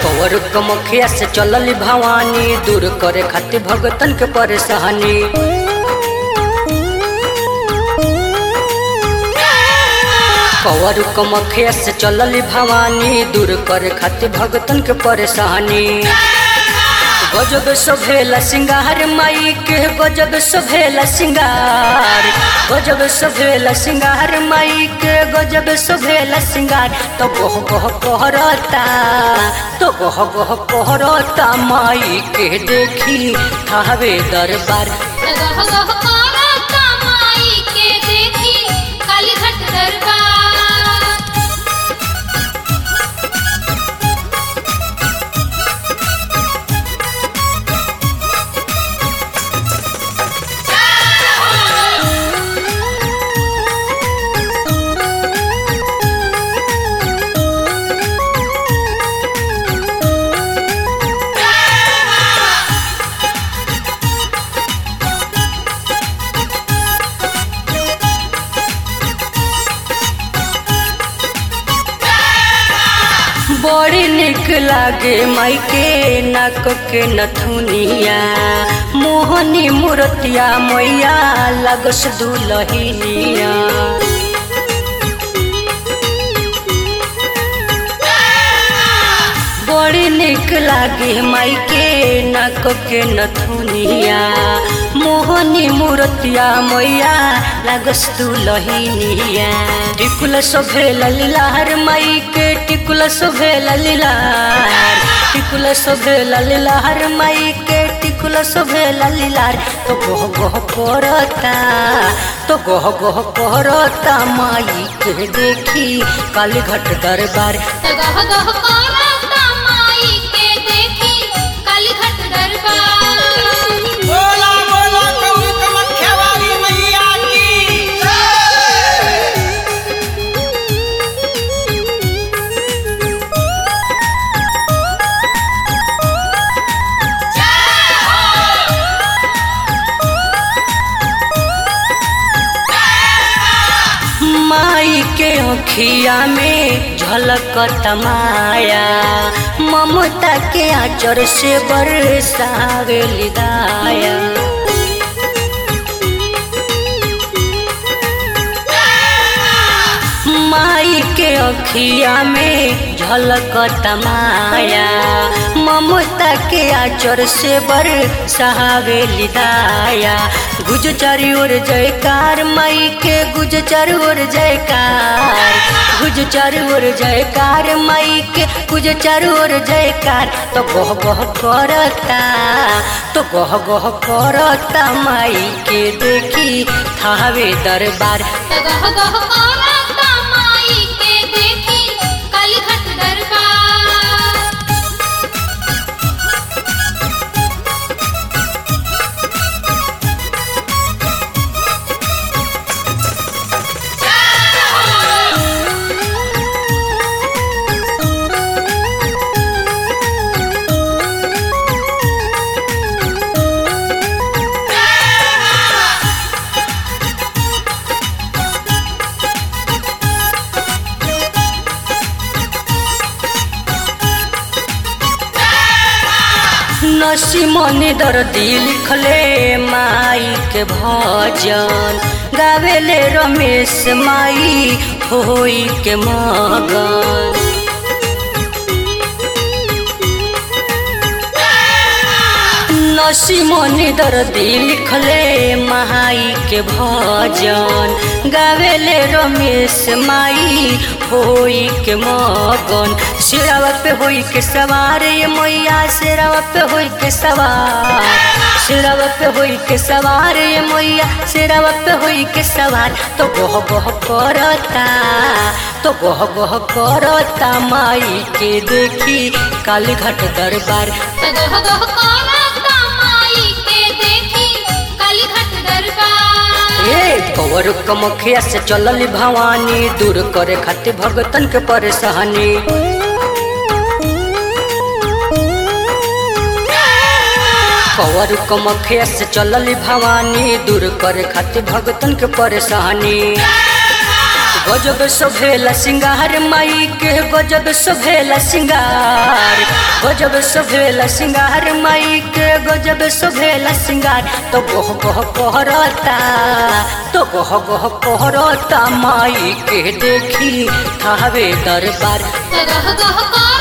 cover कमखिया से चलल भवानी दूर करे खातिर भगतन के परेशानी कवर कमखिया से चलल भवानी दूर करे खातिर भगतन के परेशानी गजब सोभेला सिंगार माई के गजब सोभेला सिंगार गजब सोभेला सिंगार माई के गजब सोभेला सिंगार तो गह गह कहरता तो गह गह कहरता माई के देखी थावे दरबार गह गह करता माई के देखी कालीघाट दरबार बड़ी निक लागे माई के नाक के नथुनिया मोहनी मूर्तिया मैया लगस दुलहिनिया बड़ी निक लागे माई के नाक के नथुनिया मोहनी मूर्तिया मैया लागस दुलहिनिया टिकुल शोभेल लीलार माई के टिकुल शोभेल लीलार टिकुल शोभेल लीलार माई के टिकुल शोभेल लीलार तो गह गह करता तो गह गह करता माई के देखी काली घट दरबार गह गह करता माई के देखी कालीघाट दरबार बोला बोला कौन कमख्या वाली मैया की माई के अखिया में झलक तमाया ममता के आचर से बरसावे लिदाया माई के अखिया में झलक तमाया ममता के आचर से बर सहावे लिदाया गुज चारी ओर जयकार माई के गुज चारी ओर जयकार गुज चारी ओर जयकार माई के गुज चारी ओर जयकार तो गह गह करता तो गह गह करता माई के देखी थावे दरबार गह गह करता माई के देखी कालीघाट दरबार नसी मनी दर्दी लिखले माई के भजन गावेले रमेश माई होई के मगन नसी मनी दर्दी लिखले माई के भजन गावेले रमेश माई होई के मगन सिरावा पे होई के सवार ये मैया सिरावा पे होई के सवार सिरावा पे होई के सवार ये मैया सिरावा पे होई के सवार तो गह गह करता तो गह गह करता माई के देखी काली घाट दरबार गह गह करता माई के देखी कालीघाट दरबार ए कवर कमखिया से चलल भवानी दूर करे खातिर भगतन के परेशानी कवर कमखिया से चलल भवानी दूर करे खातिर भगतन के परेशानी गजब सोभेला सिंगार माई के गजब सोभेला सिंगार गजब सोभेला सिंगार माई के गजब सोभेला सिंगार तो गोह गोह कहरता तो गोह गोह कहरता माई के देखी थावे दरबार गह गह कर